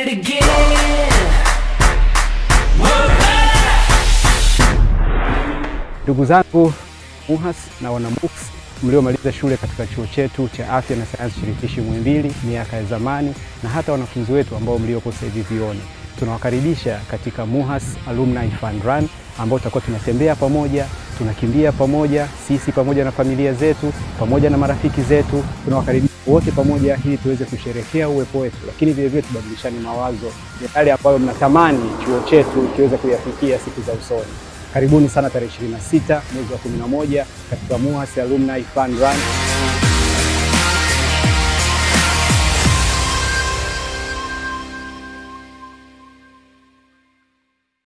it again. We're back. Ndugu zangu MUHAS na wana MUCS mliomaliza shule katika chuo chetu cha afya na sayansi shirikishi Muhimbili miaka ya zamani, na hata wanafunzi wetu ambao mliopo sasa hivi vioni, tunawakaribisha katika MUHAS Alumni Fun Run ambao tutakuwa tunatembea pamoja, tunakimbia pamoja, sisi pamoja na familia zetu, pamoja na marafiki zetu, tunawakaribisha wote pamoja ili tuweze kusherehekea uwepo wetu, lakini vile vile tubadilishane mawazo ya yale ambayo mnatamani chuo chetu kiweze kuyafikia siku za usoni. Karibuni sana tarehe 26 mwezi wa 11 katika MUHAS Alumni Fun Run.